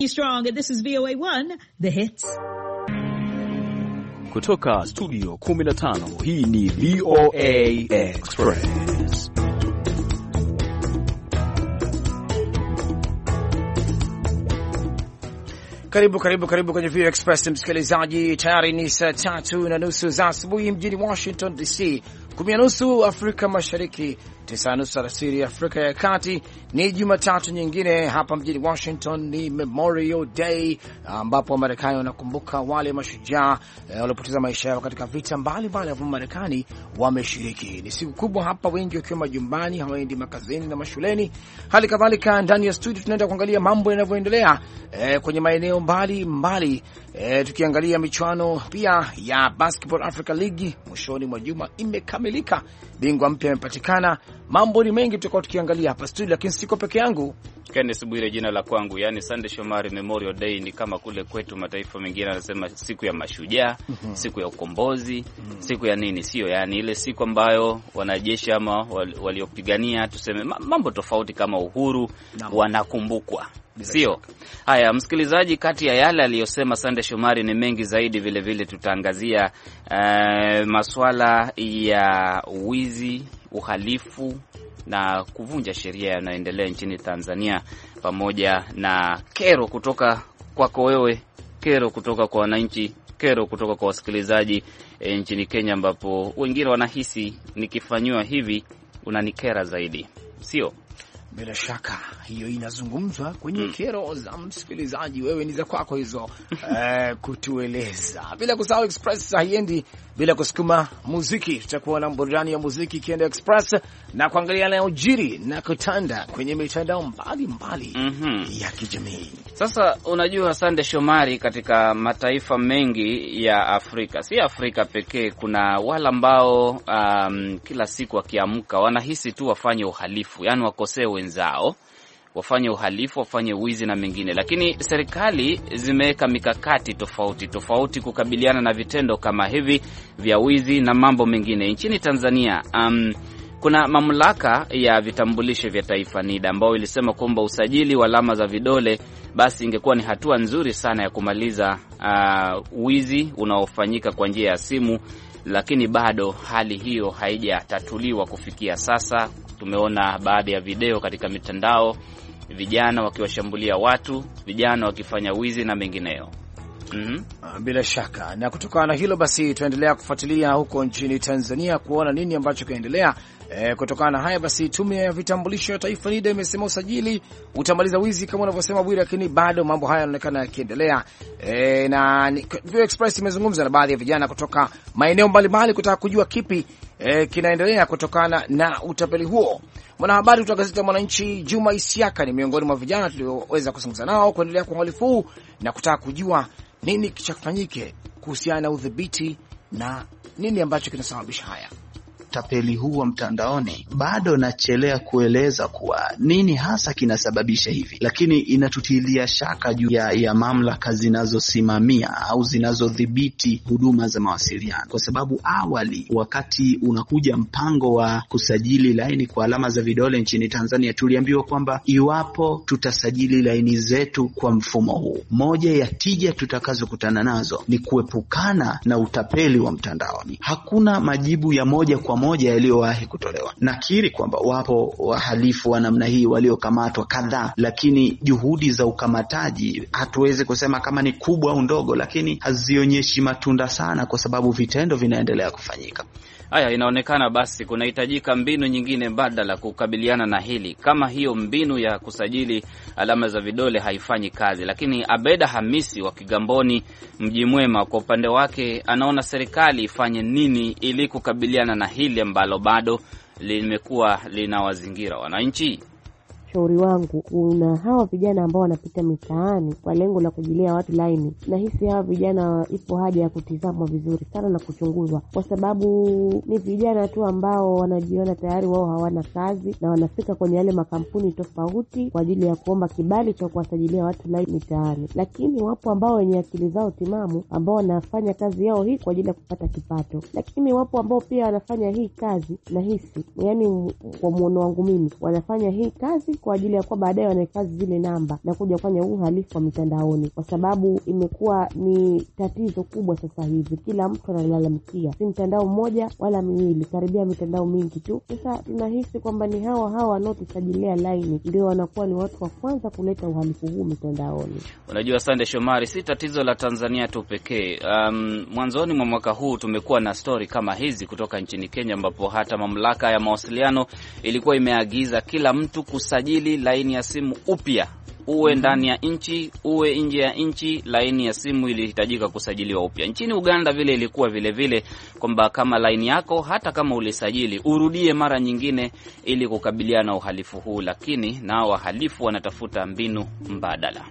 Strong, this is VOA1, The Hits. Kutoka studio 15 hii ni VOA Express. Karibu karibu karibu kwenye VOA Express msikilizaji, tayari ni saa tatu na nusu za asubuhi mjini Washington DC, kumi na nusu Afrika Mashariki, tisa na nusu alasiri Afrika ya Kati. Ni Jumatatu nyingine hapa mjini Washington, ni Memorial Day ambapo Wamarekani wanakumbuka wale mashujaa eh, waliopoteza maisha yao katika vita mbalimbali ambavyo Marekani wameshiriki. Ni siku kubwa hapa, wengi wakiwa majumbani, hawaendi makazini na mashuleni. Hali kadhalika ndani ya studio tunaenda kuangalia mambo yanavyoendelea eh, kwenye maeneo mbali mbali eh, tukiangalia michuano pia ya Basketball Africa League mwishoni mwa juma imekamilika, bingwa mpya amepatikana. Mambo ni mengi tutakuwa tukiangalia hapa studio, lakini siko peke yangu. Kenneth Bwire jina la kwangu, yani Sunday Shomari. Memorial Day ni kama kule kwetu mataifa mengine anasema siku ya mashujaa, mm -hmm. siku ya ukombozi, mm -hmm. siku ya nini, sio yani ile siku ambayo wanajeshi ama waliopigania tuseme mambo tofauti kama uhuru no. wanakumbukwa Sio haya, msikilizaji, kati ya yale aliyosema Sande Shomari ni mengi zaidi. Vilevile vile tutaangazia uh, maswala ya wizi, uhalifu na kuvunja sheria yanayoendelea nchini Tanzania, pamoja na kero kutoka kwako wewe, kero kutoka kwa wananchi, kero kutoka kwa wasikilizaji e, nchini Kenya, ambapo wengine wanahisi nikifanyiwa hivi unanikera zaidi, sio? Bila shaka hiyo inazungumzwa kwenye mm. kero za msikilizaji. Wewe ni za kwako hizo eh, kutueleza. Bila kusahau Express haiendi bila kusukuma muziki. Tutakuwa na burudani ya muziki ikienda Express na kuangalia yanayojiri na kutanda kwenye mitandao mbalimbali mm -hmm. ya kijamii. Sasa unajua, Sande Shomari, katika mataifa mengi ya Afrika, si Afrika pekee, kuna wale ambao um, kila siku wakiamka wanahisi tu wafanye uhalifu, yani wakosee wenzao wafanye uhalifu, wafanye wizi na mengine, lakini serikali zimeweka mikakati tofauti tofauti kukabiliana na vitendo kama hivi vya wizi na mambo mengine. Nchini Tanzania um, kuna mamlaka ya vitambulisho vya taifa NIDA ambayo ilisema kwamba usajili wa alama za vidole basi ingekuwa ni hatua nzuri sana ya kumaliza uh, wizi unaofanyika kwa njia ya simu, lakini bado hali hiyo haijatatuliwa kufikia sasa. Tumeona baadhi ya video katika mitandao, vijana wakiwashambulia watu, vijana wakifanya wizi na mengineyo. Mm -hmm. Bila shaka na kutokana na hilo basi tunaendelea kufuatilia huko nchini Tanzania kuona nini ambacho kinaendelea. E, kutokana na haya basi tume ya vitambulisho ya taifa NIDA imesema usajili utamaliza wizi kama unavyosema Bwire, lakini bado mambo haya yanaonekana yakiendelea. E, na Vio Express imezungumza na baadhi ya vijana kutoka maeneo mbalimbali kutaka kujua kipi e, kinaendelea kutokana na utapeli huo. Mwanahabari kutoka gazeti la Mwananchi Juma Isiaka ni miongoni mwa vijana tulioweza kuzungumza nao kuendelea kwa uhalifu huu na kutaka kujua nini chafanyike kuhusiana na udhibiti na nini ambacho kinasababisha haya utapeli huu wa mtandaoni. Bado nachelea kueleza kuwa nini hasa kinasababisha hivi, lakini inatutilia shaka juu ya, ya mamlaka zinazosimamia au zinazodhibiti huduma za mawasiliano, kwa sababu awali, wakati unakuja mpango wa kusajili laini kwa alama za vidole nchini Tanzania, tuliambiwa kwamba iwapo tutasajili laini zetu kwa mfumo huu, moja ya tija tutakazokutana nazo ni kuepukana na utapeli wa mtandaoni. Hakuna majibu ya moja kwa moja yaliyowahi kutolewa. Nakiri kwamba wapo wahalifu wa namna hii waliokamatwa kadhaa, lakini juhudi za ukamataji hatuwezi kusema kama ni kubwa au ndogo, lakini hazionyeshi matunda sana, kwa sababu vitendo vinaendelea kufanyika. Haya, inaonekana basi kunahitajika mbinu nyingine mbadala kukabiliana na hili. Kama hiyo mbinu ya kusajili alama za vidole haifanyi kazi, lakini Abeda Hamisi wa Kigamboni, Mji Mwema, kwa upande wake anaona serikali ifanye nini ili kukabiliana na hili ambalo bado limekuwa linawazingira wananchi. Ushauri wangu kuna hawa vijana ambao wanapita mitaani kwa lengo la kujilia watu laini. Nahisi hawa vijana ipo haja ya kutizamwa vizuri sana na kuchunguzwa, kwa sababu ni vijana tu ambao wanajiona tayari wao hawana kazi na wanafika kwenye yale makampuni tofauti kwa ajili ya kuomba kibali cha kuwasajilia watu laini mitaani. Lakini wapo ambao wenye akili zao timamu ambao wanafanya kazi yao hii kwa ajili ya kupata kipato, lakini wapo ambao pia wanafanya hii kazi nahisi, yani kwa muono wangu mimi, wanafanya hii kazi kwa ajili ya kuwa baadaye wanahifadhi zile namba na kuja kufanya uhalifu wa mitandaoni, kwa sababu imekuwa ni tatizo kubwa sasa hivi. Kila mtu analalamikia, si mtandao mmoja wala miwili, karibia mitandao mingi tu. Sasa tunahisi kwamba ni hawa hawa wanaotusajilia laini ndio wanakuwa ni watu wa kwanza kuleta uhalifu huu mitandaoni. Unajua Sande Shomari, si tatizo la Tanzania tu pekee. Um, mwanzoni mwa mwaka huu tumekuwa na stori kama hizi kutoka nchini Kenya, ambapo hata mamlaka ya mawasiliano ilikuwa imeagiza kila mtu kusajili laini ya simu upya, uwe ndani ya nchi uwe nje ya nchi, laini ya simu ilihitajika kusajiliwa upya. Nchini Uganda vile ilikuwa vile vile kwamba kama laini yako hata kama ulisajili urudie mara nyingine, ili kukabiliana na uhalifu huu, lakini nao wahalifu wanatafuta mbinu mbadala.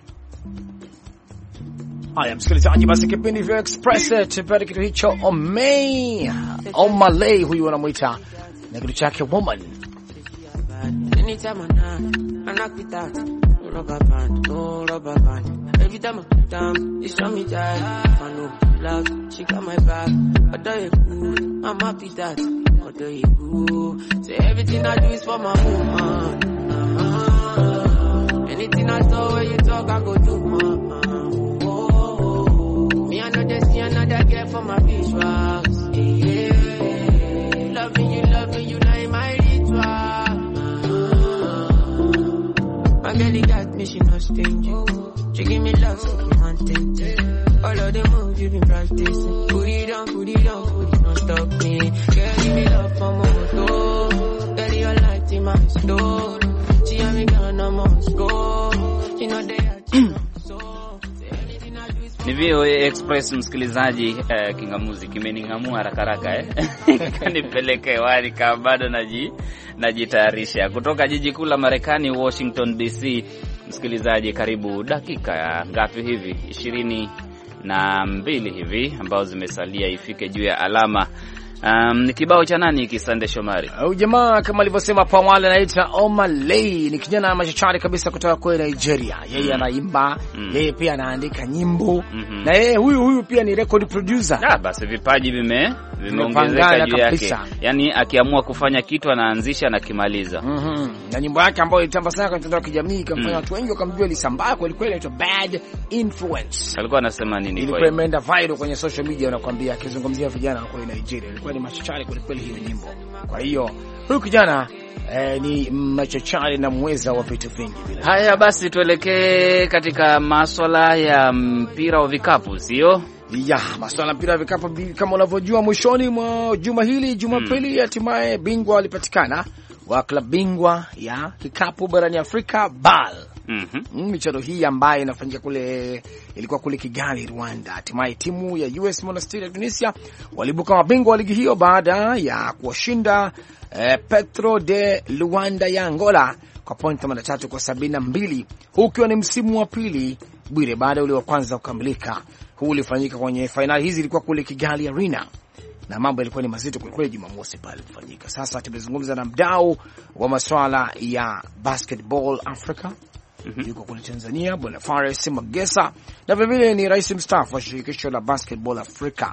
Haya, msikilizaji, basi kipindi vya Express tupate kitu hicho Omei Omalay, huyu wanamwita na kitu chake woman Anytime I knock, I knock with that. No rubber band, no rubber band. Every time I put down, it's on me die. If I know love, she got my back. But do you cool? I'm happy that. But do you cool? Say everything I do is for my woman. Uh-huh. Anything I saw where you talk, I go do, man. Oh, me, I know they see another girl for my visuals. Yeah, loving you, loving you, now in my ritual. My girl got me, she not stingy. She give me love, so I'm content. All of the moves you been practicing. Put it on, put it on, put it on, stop me. Girl, give me love from moto. Girl, your light in my store. She and me gone, I'm on score. She know they are so. Say anything I do is for Ni VOA Express msikilizaji. Eh, kingamuzi kimening'amua haraka haraka eh? kanipeleke hewani kama bado naji najitayarisha kutoka jiji kuu la Marekani, Washington DC. Msikilizaji, karibu dakika ya ngapi hivi, ishirini na mbili hivi ambazo zimesalia ifike juu ya alama. Um, ni kibao cha nani hiki, Sande Shomari? Huyu jamaa kama alivyosema hapo awali anaitwa Omalay, ni kijana machachari kabisa kutoka kule Nigeria. Yeye anaimba, Mm. yeye pia anaandika nyimbo Mhm. na yeye huyu huyu pia ni record producer. Ah, basi vipaji vime Vimepangana vimeongezeka juu yake, kabisa. yaani akiamua kufanya kitu anaanzisha na kimaliza. Mhm. Na nyimbo yake ambayo ilitamba sana kwenye mitandao ya kijamii ikamfanya Mm. watu wengi wakamjua, ilisambaa kweli kweli, inaitwa Bad Influence. Alikuwa anasema nini? Ilikuwa Kwa hiyo imeenda viral kwenye social media, unakwambia, akizungumzia vijana wa kule Nigeria. Ilikuwa ni machachari kweli kweli hiyo nyimbo. Kwa hiyo huyu kijana eh, ni machachari na mweza wa vitu vingi vile. Haya basi, tuelekee katika maswala ya mpira wa vikapu, sio? Ya masuala ya mpira ya vikapu bi- kama unavyojua, mwishoni mwa juma hili Jumapili, hatimaye bingwa walipatikana wa klabu bingwa ya kikapu barani Afrika BAL. Mhm. Mm, michuano hii ambayo inafanyika kule ilikuwa kule Kigali, Rwanda. Hatimaye timu ya US Monastir ya Tunisia walibuka mabingwa wa ligi hiyo baada ya kuwashinda eh, Petro de Luanda ya Angola kwa pointi 83 kwa 72, huu ukiwa ni msimu wa pili Bwire baada ya ule wa kwanza kukamilika. Huu ulifanyika kwenye fainali hizi, ilikuwa kule Kigali Arena na mambo yalikuwa ni mazito kwelikweli Jumamosi pale kufanyika. Sasa tumezungumza na mdau wa masuala ya basketball Africa yuko kule Tanzania, bwana Fares Magesa, na vilevile ni rais mstaafu wa shirikisho la basketball Afrika.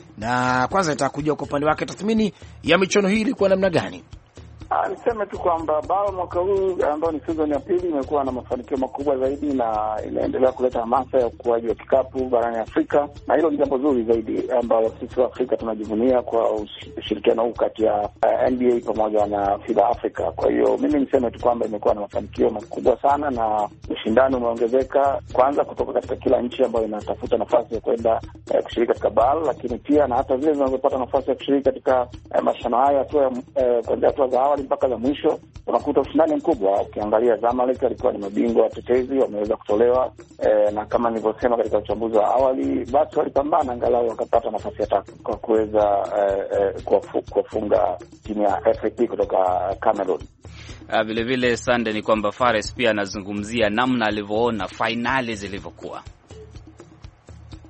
Na kwanza nataka kujua kwa upande wake tathmini ya michuano hii ilikuwa namna gani? Ah, niseme tu kwamba bao mwaka huu ambao ni season ya pili imekuwa na mafanikio makubwa zaidi na inaendelea kuleta hamasa ya ukuaji wa kikapu barani Afrika, na hilo ni jambo zuri zaidi ambalo sisi wa Afrika tunajivunia kwa ush- ushirikiano huu kati ya uh, NBA pamoja na FIBA Africa. Kwa hiyo mimi niseme tu kwamba imekuwa na mafanikio makubwa sana na ushindani umeongezeka, kwanza kutoka katika kila nchi ambayo inatafuta nafasi ya kwenda eh, kushiriki katika BAL, lakini pia na hata zile zinazopata nafasi ya kushiriki katika eh, mashindano haya hatua ya eh, kuanzia hatua za awali mpaka za mwisho, unakuta ushindani mkubwa. Ukiangalia Zamalek alikuwa ni mabingwa watetezi, wameweza kutolewa eh, na kama nilivyosema katika uchambuzi wa awali, basi walipambana angalau wakapata nafasi ya tatu kwa kuweza eh, eh, kuwafu- kuwafunga timu ya FAP kutoka Cameroon. Ah, vile vile Sande, ni kwamba Fares pia anazungumzia namna alivyoona fainali zilivyokuwa.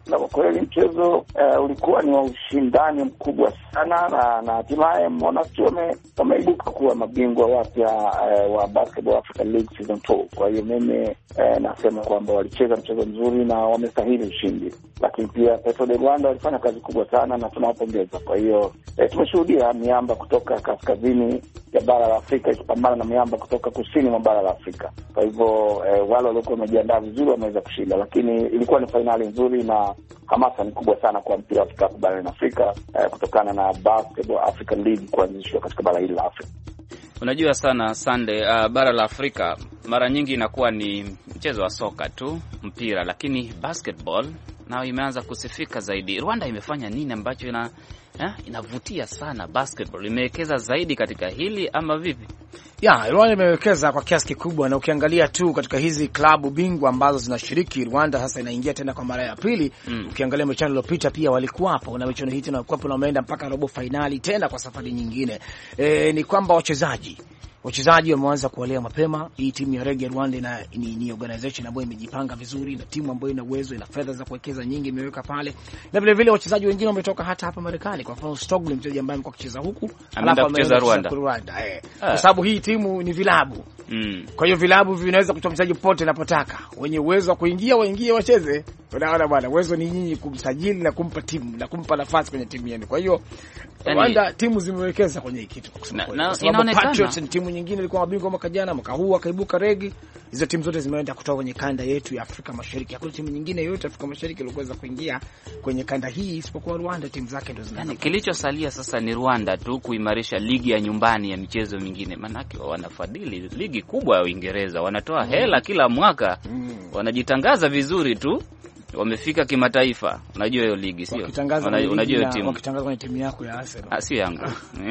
na kwa kweli mchezo uh, ulikuwa ni wa ushindani mkubwa sana, na na hatimaye Monastir wame- wameibuka kuwa mabingwa wapya uh, wa Basketball Africa League season 2. Kwa hiyo mimi uh, nasema kwamba walicheza mchezo mzuri na wamestahili ushindi, lakini pia Petro de Rwanda walifanya kazi kubwa sana na tunawapongeza. Kwa hiyo eh, tumeshuhudia miamba kutoka kaskazini ya bara la Afrika ikipambana na miamba kutoka kusini mwa bara la Afrika. Kwa hivyo eh, wale waliokuwa wamejiandaa vizuri wameweza kushinda, lakini ilikuwa ni fainali nzuri na hamasa ni kubwa sana kwa mpira wa kikapu barani Afrika eh, kutokana na Basketball African League kuanzishwa katika bara hili la Afrika. Unajua sana Sande, uh, bara la Afrika mara nyingi inakuwa ni mchezo wa soka tu, mpira, lakini basketball nayo imeanza kusifika zaidi. Rwanda imefanya nini ambacho ina eh, inavutia sana basketball? Imewekeza zaidi katika hili ama vipi? Ya, Rwanda imewekeza kwa kiasi kikubwa, na ukiangalia tu katika hizi klabu bingwa ambazo zinashiriki, Rwanda sasa inaingia tena kwa mara ya pili. Mm. Ukiangalia michuano iliyopita pia walikuwapo na michuano hii tena walikuwapo na wameenda mpaka robo fainali tena kwa safari nyingine. E, ni kwamba wachezaji wachezaji wameanza kuwalea mapema. Hii timu ya Rege Rwanda ina, ni, ni organization ambayo imejipanga vizuri na timu ambayo ina uwezo, ina fedha za kuwekeza nyingi imeweka pale, na vile vile wachezaji wengine wametoka hata hapa Marekani. Kwa mfano Stogley, mchezaji ambaye amekuwa akicheza huku Ameenda alafu kucheza ameenda Rwanda. Rwanda eh. Ah. Kwa sababu hii timu ni vilabu Mm. kwa hiyo vilabu vinaweza kutoa mchezaji popote inapotaka, wenye uwezo wa kuingia waingie wacheze. Unaona bwana, uwezo ni nyinyi kumsajili na kumpa timu na kumpa nafasi kwenye timu yenu. Kwa hiyo Yani- Rwanda timu zimewekeza kwenye hii kitu kwa kusema Na- kweli. na Kwa sababu inaonekana- Patriots ni timu nyingine ilikuwa mabingwa mwaka jana, mwaka huu akaibuka Regi. Hizo timu zote zimeenda kutoka kwenye kanda yetu ya Afrika Mashariki. Hakuna timu nyingine yoyote Afrika Mashariki iliyoweza kuingia kwenye kanda hii isipokuwa Rwanda, timu zake ndio Yani, zinaenda. kilichosalia sasa ni Rwanda tu kuimarisha ligi ya nyumbani ya michezo mingine, maanake wanafadhili ligi kubwa ya Uingereza, wanatoa hela kila mwaka, wanajitangaza vizuri tu, wamefika kimataifa. Unajua hiyo ligi sio? Wakitangaza Una- kwenye Unajua ligi hiyo na- timu wakitangaza kwenye timu yako ya Arsenal. Ah, sio yangu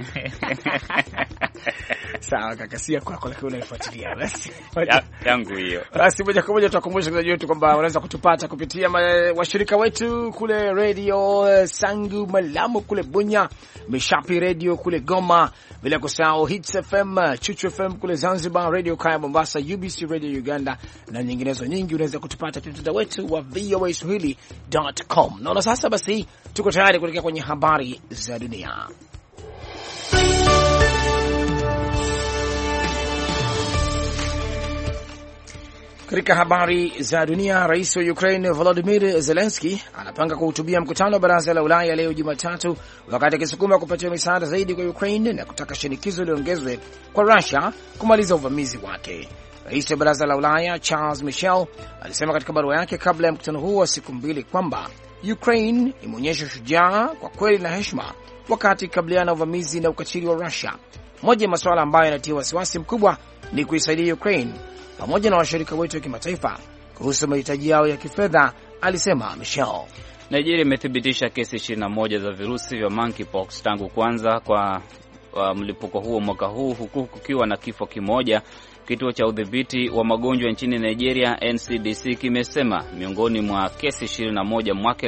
Sawa kaka, si ya kwako lakini unaifuatilia basi. Ya- yangu hiyo. Basi moja kwa moja tuwakumbusha wasikilizaji wetu kwamba wanaweza kutupata kupitia ma- washirika wetu kule Radio eh, Sangu Malamu kule Bunya, Mishapi Radio kule Goma, bila kusahau Hits FM, eh, Chuchu FM kule Zanzibar, Radio Kaya Mombasa, UBC Radio Uganda na nyinginezo nyingi. Unaweza kutupata pia mtandao wetu wa VOA Swahili.com. Naona sasa basi tuko tayari kuelekea kwenye habari za dunia. Katika habari za dunia, rais wa Ukraine Volodymyr Zelensky anapanga kuhutubia mkutano wa baraza la Ulaya leo Jumatatu, wakati akisukuma kupatiwa misaada zaidi kwa Ukraine na kutaka shinikizo liongezwe kwa Russia kumaliza uvamizi wake. Rais wa baraza la Ulaya Charles Michel alisema katika barua yake kabla ya mkutano huo wa siku mbili kwamba Ukraine imeonyesha ushujaa kwa kweli na heshima wakati ikabiliana na uvamizi na ukatili wa Russia. Moja ya masuala ambayo yanatia wasiwasi mkubwa ni kuisaidia Ukraine pamoja na washirika wetu wa kimataifa kuhusu mahitaji yao ya kifedha, alisema Michel. Nigeria imethibitisha kesi 21 za virusi vya monkeypox tangu kuanza kwa uh, mlipuko huo mwaka huu huku kukiwa na kifo kimoja. Kituo cha udhibiti wa magonjwa nchini Nigeria NCDC kimesema miongoni mwa kesi 21 mwaka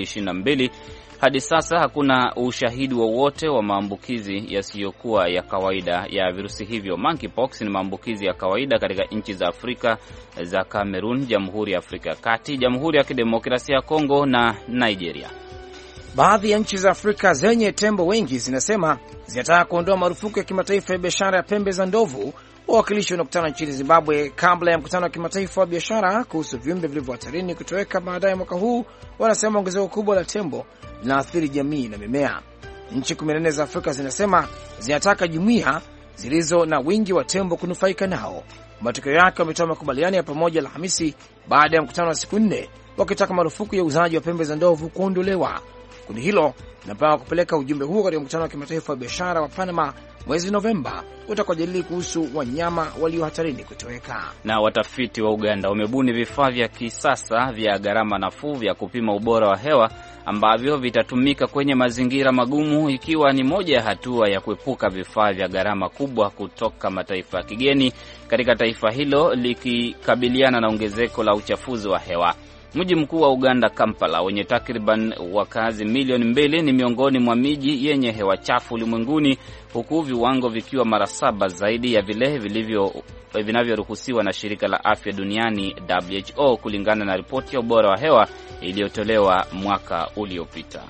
2022 hadi sasa hakuna ushahidi wowote wa, wa maambukizi yasiyokuwa ya kawaida ya virusi hivyo. Monkeypox ni maambukizi ya kawaida katika nchi za Afrika za Cameroon, Jamhuri ya Afrika ya Kati, Jamhuri ya Kidemokrasia ya Kongo na Nigeria. Baadhi ya nchi za Afrika zenye tembo wengi zinasema zinataka kuondoa marufuku ya kimataifa ya biashara ya pembe za ndovu. Wawakilishi wanakutana nchini Zimbabwe kabla ya mkutano wa kimataifa wa biashara kuhusu viumbe vilivyo hatarini kutoweka baadaye mwaka huu. Wanasema ongezeko kubwa la tembo linaathiri jamii na mimea. Nchi 14 za Afrika zinasema zinataka jumuiya zilizo na wingi wa tembo kunufaika nao. Matokeo yake wametoa makubaliano ya pamoja Alhamisi baada ya mkutano wa siku nne wakitaka marufuku ya uuzaji wa pembe za ndovu kuondolewa. Kundi hilo linapanga kupeleka ujumbe huo katika mkutano wa kimataifa wa biashara wa Panama mwezi Novemba utakaojadili kuhusu wanyama walio hatarini kutoweka. Na watafiti wa Uganda wamebuni vifaa vya kisasa vya gharama nafuu vya kupima ubora wa hewa ambavyo vitatumika kwenye mazingira magumu, ikiwa ni moja ya hatua ya kuepuka vifaa vya gharama kubwa kutoka mataifa ya kigeni katika taifa hilo likikabiliana na ongezeko la uchafuzi wa hewa. Mji mkuu wa Uganda, Kampala, wenye takriban wakazi milioni mbili, ni miongoni mwa miji yenye hewa chafu ulimwenguni, huku viwango vikiwa mara saba zaidi ya vile vilivyo vinavyoruhusiwa na shirika la afya duniani WHO, kulingana na ripoti ya ubora wa hewa iliyotolewa mwaka uliopita.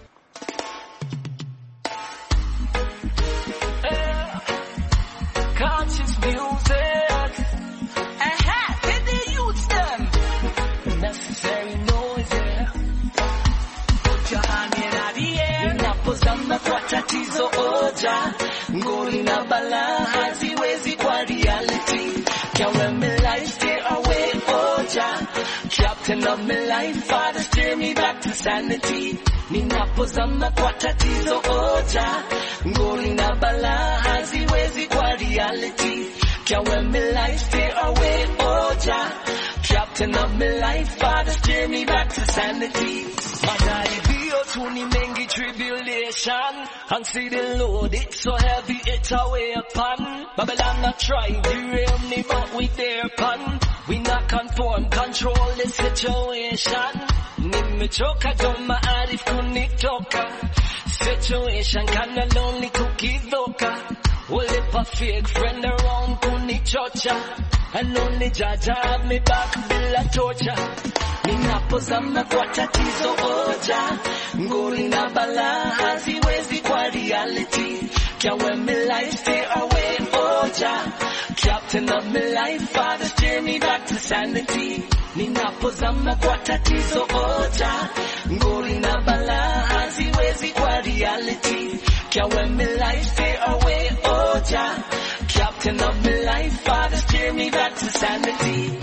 Tatizo oja ngori na balaa haziwezi kwa reality. Can't let me life stay away oja trapped in my life, father steer me back to sanity. Ninapozama kwa tatizo oja ngori na balaa haziwezi kwa reality. Can't let me life stay away oja trapped in my life, father steer me back to sanity. Majaribio tu ni mengi tribulation And see the load, it's so heavy, it's a way upon Babylon not try, derail me, but we there pun We not conform, control the situation Nimechoka, don't maarif kunitoka Situation kinda lonely kukidhoka Wale a fake friend around kunichocha And only Jaja have me back bila torture Ninapozama kwa tatizo oja ngori na balaa haziwezi kwa reality Can't let me life stay away oja trapped in my life father steer me back to sanity Ninapozama kwa tatizo oja ngori na balaa haziwezi kwa reality Can't let me life stay away oja trapped in my life father steer me back to sanity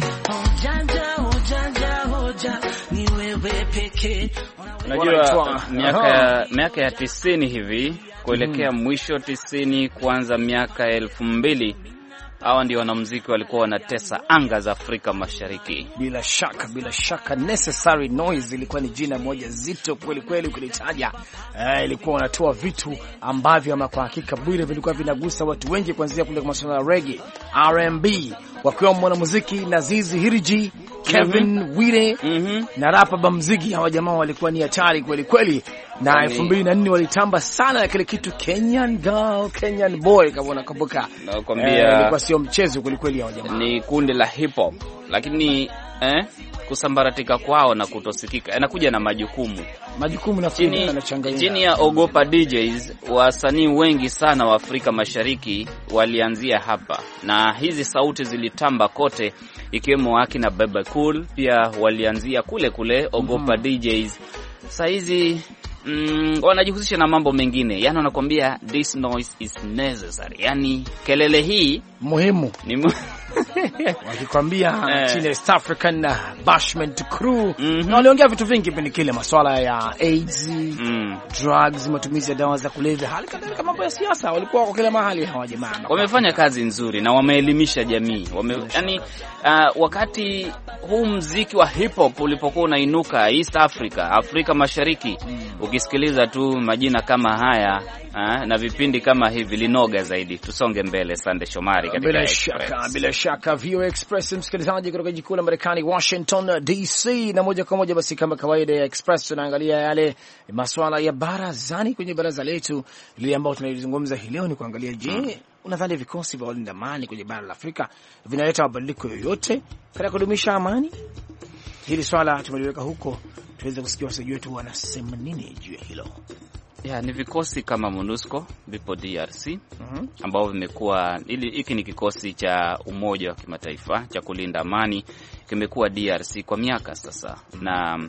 Ojanja, ojanja, oja, ni wewe pekee. Unajua miaka ya miaka ya tisini hivi kuelekea mwisho tisini kuanza miaka ya elfu mbili hawa ndio wanamuziki walikuwa wanatesa anga za Afrika Mashariki. Bila shaka, bila shaka, Necessary Noise ilikuwa ni jina moja zito kweli kweli ukilitaja. Eh, ilikuwa wanatoa vitu ambavyo ama kwa hakika Bwire vilikuwa vinagusa watu wengi, kuanzia kule kwa masuala ya reggae, R&B, wakiwemo mwanamuziki Nazizi Hiriji, Kevin mm -hmm. Wire mm -hmm. na rapa Bamzigi. Hawa jamaa walikuwa ni hatari kweli kweli, na elfu mbili na nne walitamba sana na kile kitu Kenyan girl, Kenyan boy, kama unakumbuka, nakwambia ilikuwa sio mchezo kweli kweli. Hawa jamaa ni kundi la hip hop, lakini eh, kusambaratika kwao na kutosikika inakuja na majukumu majukumu na chini, chini ya ogopa DJs, wasanii wengi sana wa Afrika Mashariki walianzia hapa, na hizi sauti zilitamba kote, ikiwemo akina Bebe Cool pia walianzia kule kule ogopa mm -hmm. DJs saizi Mm, wanajihusisha na mambo mengine, yani wanakuambia this noise is necessary, yani kelele hii muhimu ni mu wakikwambia Eh. chini ya East African Bashment Crew Mhm. na waliongea vitu vingi kipindi kile, masuala ya AIDS, mm. drugs, matumizi ya dawa za kulevya, hali kadhalika mambo ya siasa. Walikuwa wako kila mahali hawa jamaa. wamefanya kazi nzuri na wameelimisha jamii wame, yani, uh, wakati huu mziki wa hip hop ulipokuwa unainuka East Africa, Afrika Mashariki, ukisikiliza tu majina kama haya uh, na vipindi kama hivi linoga zaidi. Tusonge mbele, Sande Shomari katika Bila Express. shaka, bila shaka, VOA Express msikilizaji, kutoka jiji kuu la Marekani, Washington DC, na moja kwa moja basi, kama kawaida ya Express, tunaangalia yale masuala ya barazani kwenye baraza letu lile ambao tunalizungumza hii leo, ni kuangalia je, unadhani vikosi vya walinda amani kwenye bara la Afrika vinaleta mabadiliko yoyote katika kudumisha amani? Hili swala tumeliweka huko tuweze kusikia wasikilizaji wetu wanasema nini juu ya hilo. Ya, ni vikosi kama MONUSCO vipo DRC Mhm. ambao vimekuwa ili hiki ni kikosi cha Umoja wa Kimataifa cha kulinda amani, kimekuwa DRC kwa miaka sasa, na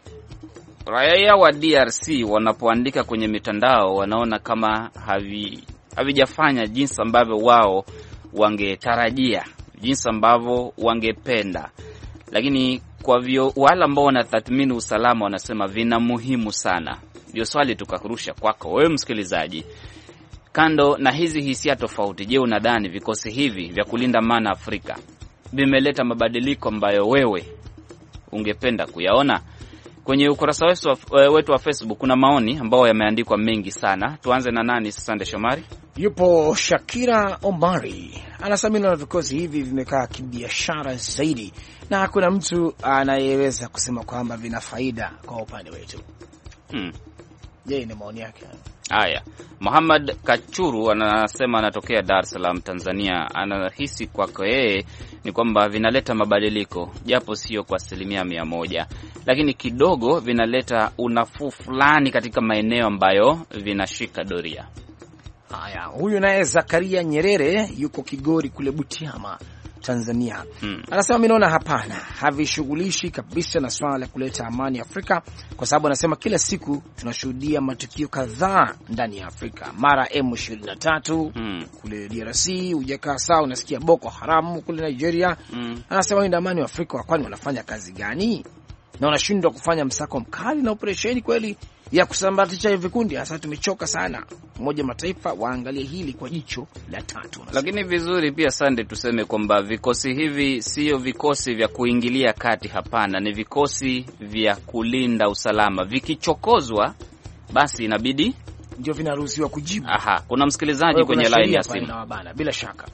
raia wa DRC wanapoandika kwenye mitandao wanaona kama havi havijafanya jinsi ambavyo wao wangetarajia, jinsi ambavyo wangependa, lakini kwa vyo wale ambao wanatathmini usalama wanasema vina muhimu sana. Ndio swali tukarusha kwako wewe msikilizaji, kando na hizi hisia tofauti, je, unadhani vikosi hivi vya kulinda amani Afrika vimeleta mabadiliko ambayo wewe ungependa kuyaona? Kwenye ukurasa wetu wa, wetu wa Facebook kuna maoni ambayo yameandikwa mengi sana. Tuanze na nani? Sande Shomari. Yupo Shakira Omari anasema na vikosi hivi vimekaa kibiashara zaidi, na hakuna mtu anayeweza kusema kwamba vina faida kwa upande wetu. Hmm. Je, ni maoni yake hayo? Haya, Muhammad Kachuru anasema anatokea Dar es Salaam, Tanzania. Anahisi kwako yeye ni kwamba vinaleta mabadiliko, japo sio kwa asilimia mia moja, lakini kidogo vinaleta unafuu fulani katika maeneo ambayo vinashika doria. Haya, huyu naye Zakaria Nyerere yuko Kigori kule Butiama, Tanzania. Hmm. Anasema mi naona hapana, havishughulishi kabisa na swala la kuleta amani Afrika, kwa sababu anasema kila siku tunashuhudia matukio kadhaa ndani ya Afrika, mara M23 Hmm. kule DRC, hujakaa sawa, unasikia Boko Haramu kule Nigeria. Hmm. Anasema walinda amani wa Afrika kwani wanafanya kazi gani na wanashindwa kufanya msako mkali na operesheni kweli ya kusambaratisha hivi vikundi? Hasa tumechoka sana. Umoja wa Mataifa waangalie hili kwa jicho la tatu. Lakini vizuri pia Sande, tuseme kwamba vikosi hivi sio vikosi vya kuingilia kati, hapana, ni vikosi vya kulinda usalama. Vikichokozwa basi inabidi ndio vinaruhusiwa kujibu. Aha, kuna msikilizaji Kwa hiyo kwenye kuna laini ya sheria pale simu. inawabana, bila shaka.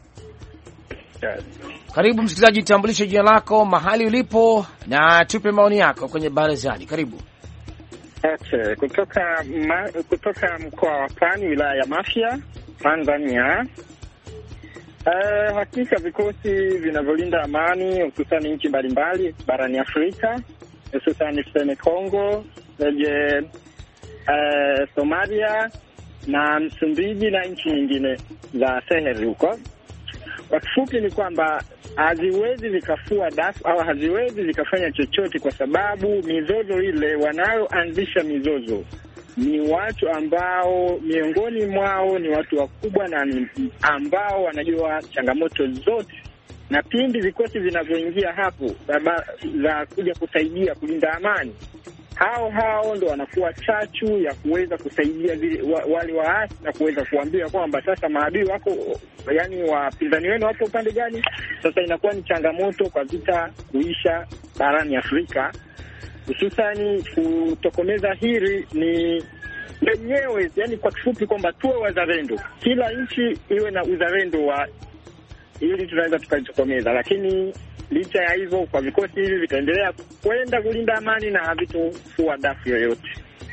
Karibu msikilizaji, tambulishe jina lako, mahali ulipo na tupe maoni yako kwenye barazani. Karibu. Okay, kutoka ma, kutoka mkoa wa Pwani, wilaya ya Mafia, Tanzania. Uh, hakika vikosi vinavyolinda amani hususani nchi mbalimbali barani Afrika, hususani tuseme Congo, je, uh, Somalia na Msumbiji na nchi nyingine za Sahel huko. Kwa kifupi ni kwamba haziwezi zikafua dafu au haziwezi zikafanya chochote, kwa sababu mizozo ile, wanayoanzisha mizozo ni watu ambao miongoni mwao ni watu wakubwa na ni ambao wanajua changamoto zote, na pindi vikosi vinavyoingia hapo baba- za kuja kusaidia kulinda amani, hao hao ndo wanakuwa chachu ya kuweza kusaidia zile, wa, wale waasi na kuweza kuambia kwamba sasa maadui wako, yani wapinzani wenu wapo upande gani. Sasa inakuwa ni changamoto kwa vita kuisha barani Afrika, hususani kutokomeza hili ni wenyewe, yani kwa kifupi kwamba tuwe wazalendo, kila nchi iwe na uzalendo wa ili tunaweza tukalitokomeza, lakini licha ya hivyo, kwa vikosi hivi vitaendelea kwenda kulinda amani na havitofua dafu yoyote.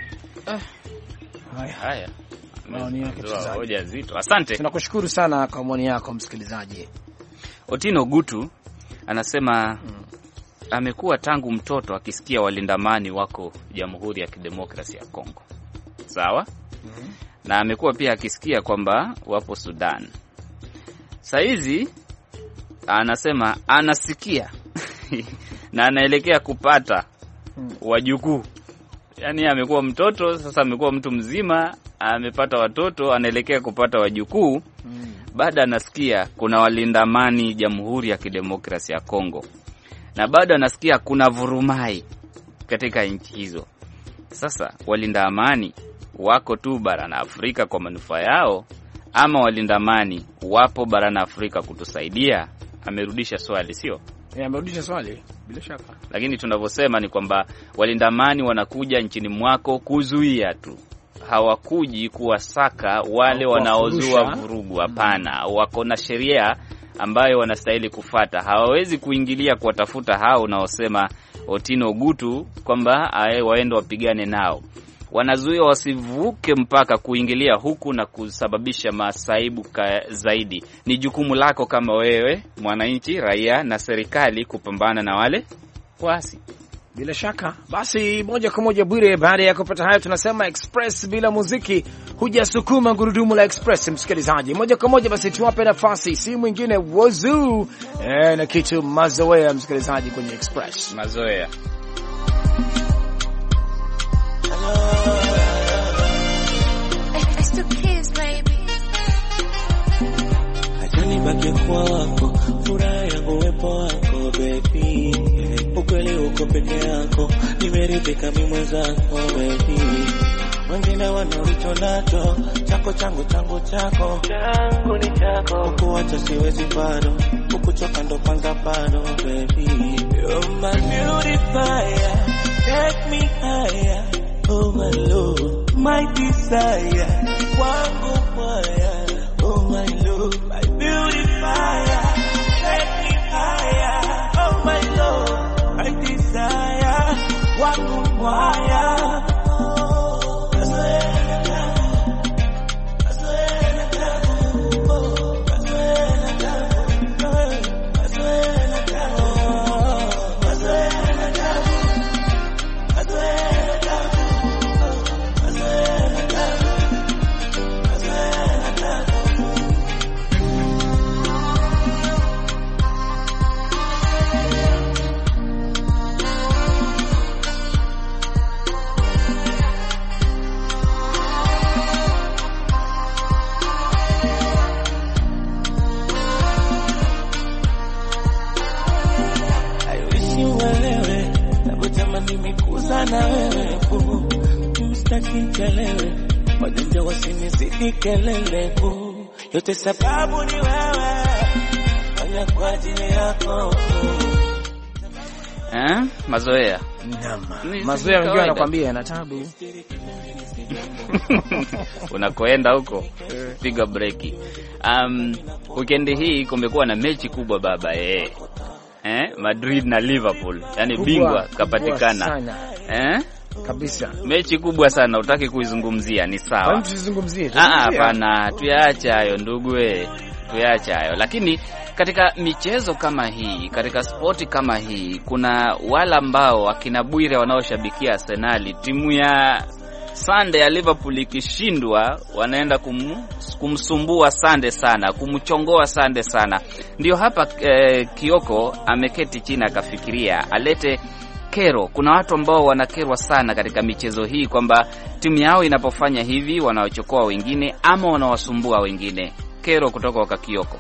Haya, Haya, Maoni yake Ndio, mchezaji. hoja zito. Asante. tunakushukuru sana kwa maoni yako msikilizaji. Otino Gutu anasema amekuwa tangu mtoto akisikia walindamani wako Jamhuri ya Kidemokrasi ya Kongo, sawa na amekuwa pia akisikia kwamba wapo Sudan. Sahizi anasema anasikia na anaelekea kupata wajukuu. Yaani amekuwa mtoto sasa, amekuwa mtu mzima, amepata watoto, anaelekea kupata wajukuu bado anasikia kuna walinda amani Jamhuri ya Kidemokrasi ya Kongo, na bado anasikia kuna vurumai katika nchi hizo. Sasa walinda amani wako tu barani Afrika kwa manufaa yao, ama walinda amani wapo barani Afrika kutusaidia? Amerudisha swali, sio? Eh, Amerudisha swali bila shaka. Lakini tunavyosema ni kwamba walinda amani wanakuja nchini mwako kuzuia tu, hawakuji kuwasaka wale Au wanaozua kuwafurusha. vurugu. Hapana, wako na sheria ambayo wanastahili kufata. Hawawezi kuingilia kuwatafuta hao unaosema Otino Gutu kwamba ae, waende wapigane nao. Wanazuia wasivuke mpaka kuingilia huku na kusababisha masaibu ka zaidi. Ni jukumu lako kama wewe mwananchi, raia na serikali kupambana na wale waasi. Bila shaka basi, moja kwa moja Bwire, baada ya kupata hayo, tunasema express bila muziki hujasukuma gurudumu la express. Msikilizaji, moja kwa moja basi tuwape nafasi si mwingine Wazuu eh, na kitu mazoea, msikilizaji, kwenye express Mazoea. It's the kids, baby. Acha nibaki kwa wako, furaha yangu uwepo wako baby. Ukweli uko peke yako, nimeridhika mimi mwenzako baby. Wengine wana ulicho nacho, chako changu changu chako, changu ni chako. Kukuacha siwezi bado, kukuchoka ndo kwanza bado baby. You're my beautifier, take me higher, oh my lord, my desire, wangu mwaya wangu mwaya aiwishi uelewe navyotamani mikuza na wewe bu mstaki chelewe wajanja wasinizidi kelele bu yote sababu ni wewe fanya kwa ajili yako eh? mazoea Ni- Mazoea ni wengine kawaida. wanakwambia na tabu. unakoenda huko piga breki. Um, wikendi hii kumekuwa na mechi kubwa baba eh. Eh? Madrid na Liverpool, yani Kubwa, bingwa kubwa kapatikana sana. eh? Kabisa. Mechi kubwa sana, utaki kuizungumzia, ni Kwani sawa. tusizungumzie? Ah, Tuzungumzie. hapana, tuyaache hayo ndugu we, tuyaache hayo. Lakini katika michezo kama hii, katika spoti kama hii, kuna wale ambao akina Bwire wanaoshabikia Arsenali, timu ya Sunday ya Liverpool ikishindwa, wanaenda kum, kumsumbua Sande sana, kumchongoa Sande sana. Ndio hapa eh, Kioko ameketi chini akafikiria alete kero. Kuna watu ambao wanakerwa sana katika michezo hii kwamba timu yao inapofanya hivi wanawachokoa wengine ama wanawasumbua wengine. Kero kutoka kwa Kioko.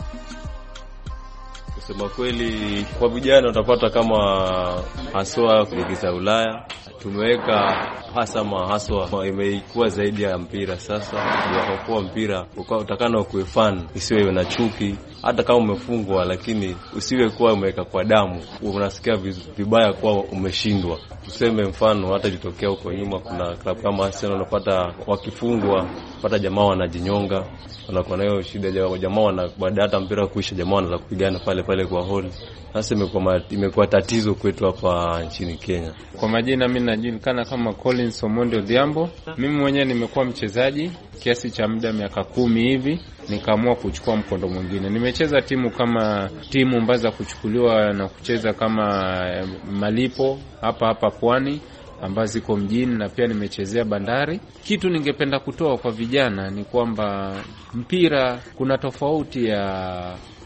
Kusema kweli, kwa vijana utapata kama haswa ligi za Ulaya tumeweka hasama haswa imekuwa zaidi ya mpira. Sasa kwa kuwa mpira ukawa utakana ukuwe fan, isiwe na chuki. Hata kama umefungwa, lakini usiwe kuwa umeweka kwa damu, unasikia viz- vibaya kuwa umeshindwa. Tuseme mfano, hata ilitokea huko nyuma, kuna klabu kama Arsenal unapata wakifungwa, pata jamaa wanajinyonga, wanakuwa nayo shida, ja- jamaa wana baada hata mpira kuisha, jamaa wanaanza kupigana pale pale kwa holi. Sasa imekuwa ma- imekuwa tatizo kwetu hapa nchini Kenya. Kwa majina mimi najulikana kama Collins Omondi Odhiambo. Mimi mwenyewe nimekuwa mchezaji kiasi cha muda miaka kumi hivi, nikaamua kuchukua mkondo mwingine. Nimecheza timu kama timu ambazo za kuchukuliwa na kucheza kama eh, malipo hapa hapa Pwani ambazo ziko mjini na pia nimechezea Bandari. Kitu ningependa kutoa kwa vijana ni kwamba mpira kuna tofauti ya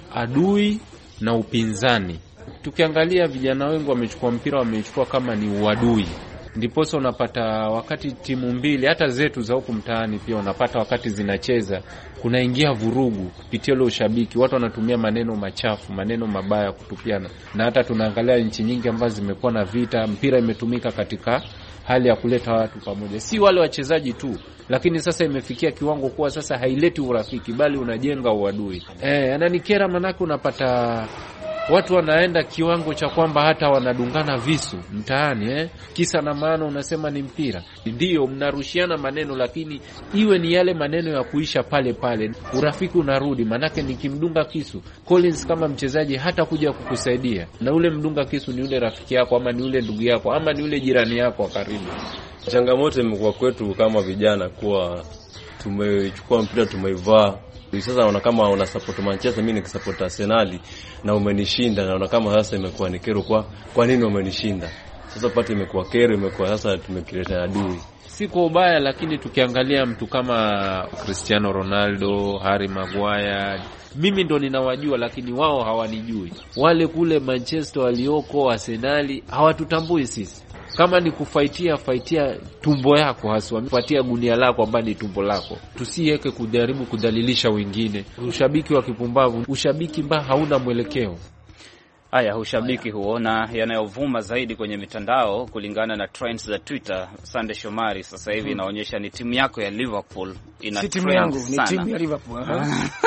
adui na upinzani. Tukiangalia vijana wengi wamechukua mpira, wamechukua kama ni uadui, ndiposa unapata wakati timu mbili hata zetu za huku mtaani pia unapata wakati zinacheza kunaingia vurugu kupitia ule ushabiki, watu wanatumia maneno machafu, maneno mabaya kutupiana, na hata tunaangalia nchi nyingi ambazo zimekuwa na vita, mpira imetumika katika hali ya kuleta watu pamoja, si wale wachezaji tu, lakini sasa imefikia kiwango kuwa sasa haileti urafiki, bali unajenga uadui. Eh, ananikera manake unapata watu wanaenda kiwango cha kwamba hata wanadungana visu mtaani eh? Kisa na maana unasema ni mpira, ndiyo mnarushiana maneno, lakini iwe ni yale maneno ya kuisha pale pale, urafiki unarudi. Manake nikimdunga kisu Collins kama mchezaji hata kuja kukusaidia, na ule mdunga kisu ni ule rafiki yako ama ni ule ndugu yako ama ni ule jirani yako wa karibu. Changamoto imekuwa kwetu kama vijana kuwa tumechukua mpira tumeivaa Hivi sasa naona kama una support Manchester, mimi nikisupport Arsenal na umenishinda, naona kama sasa imekuwa ni kero. Kwa kwa nini umenishinda? Sasa pati imekuwa kero, imekuwa sasa tumekileta adui. si kwa ubaya, lakini tukiangalia mtu kama Cristiano Ronaldo, Harry Maguire, mimi ndo ninawajua, lakini wao hawanijui. Wale kule Manchester walioko Arsenali hawatutambui sisi. Kama ni kufaitia, faitia tumbo yako haswa, faitia gunia lako ambayo ni tumbo lako. Tusiweke kujaribu kudhalilisha wengine. Ushabiki wa kipumbavu, ushabiki mbaya, hauna mwelekeo. Haya, ushabiki huo na yanayovuma zaidi kwenye mitandao kulingana na trends za Twitter. Sande Shomari, sasa hivi inaonyesha ni timu yako ya Liverpool ina Si timu trend yangu, ni sana. timu ya Liverpool. aha.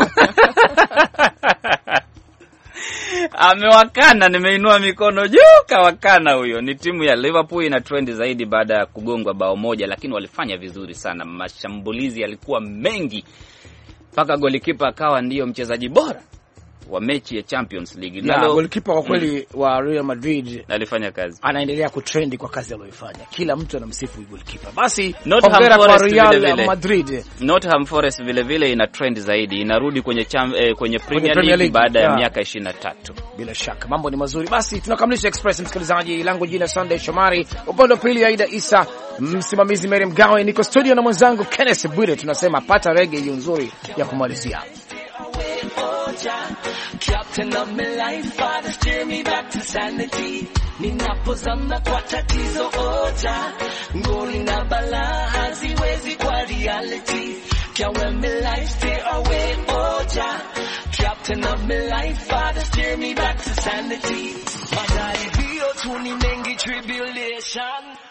Amewakana, nimeinua mikono juu, kawakana huyo. Ni timu ya Liverpool ina trend zaidi baada ya kugongwa bao moja, lakini walifanya vizuri sana. Mashambulizi yalikuwa mengi mpaka golikipa akawa ndiyo mchezaji bora wa mechi ya Champions League. Ya, Nalo golikipa kwa kweli wa Real Madrid alifanya kazi. anaendelea kutrendi kwa kazi aliyoifanya. Kila mtu anamsifu golikipa. Basi Nottingham hongera kwa Forest Real vile vile. Madrid. Nottingham Forest vile vile ina trend zaidi, inarudi kwenye cham, eh, kwenye Premier, Premier League, League, baada ya yeah. miaka 23. Bila shaka mambo ni mazuri. Basi tunakamilisha Express, msikilizaji langu jina Sunday Shomari, upande wa pili Aida Isa, msimamizi Mary Mgawe, niko studio na mwenzangu Kenneth Bwire. Tunasema pata rege hiyo nzuri ya kumalizia. Captain of my life, Father, steer me back to sanity. Ninapozama kwa tatizo oja, ngoli na balaa haziwezi kwa reality. Can't when my life stay away oja. Captain of my life, Father, steer me back to sanity. Majaribio tu ni mengi tribulation.